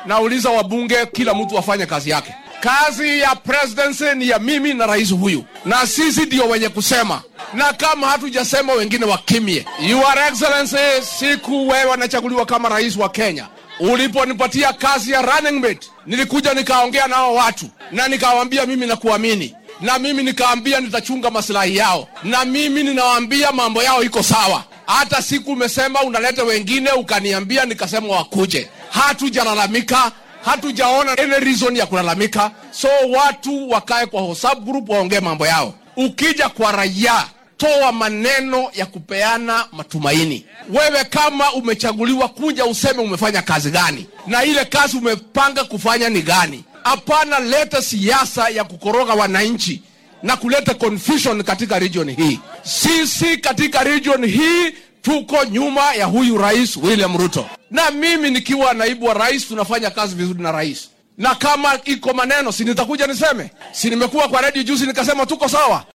nauliza wabunge, kila mtu afanye kazi yake. Kazi ya presidency ni ya mimi na rais huyu, na sisi ndio wenye kusema, na kama hatujasema wengine wakimie. Your Excellency, siku wewe nachaguliwa kama rais wa Kenya, uliponipatia kazi ya running mate, nilikuja nikaongea nao watu na nikawaambia mimi nakuamini, na mimi nikaambia nitachunga maslahi yao, na mimi ninawaambia mambo yao iko sawa. Hata siku umesema unaleta wengine, ukaniambia nikasema wakuje. Hatujalalamika, hatujaona any reason ya kulalamika, so watu wakae kwa WhatsApp group waongee mambo yao. Ukija kwa raia, toa maneno ya kupeana matumaini. Wewe kama umechaguliwa, kuja useme umefanya kazi gani na ile kazi umepanga kufanya ni gani. Hapana, leta siasa ya kukoroga wananchi na kuleta confusion katika region hii. Sisi katika region hii tuko nyuma ya huyu rais William Ruto, na mimi nikiwa naibu wa rais tunafanya kazi vizuri na rais, na kama iko maneno si nitakuja niseme, si nimekuwa kwa redio juzi nikasema tuko sawa.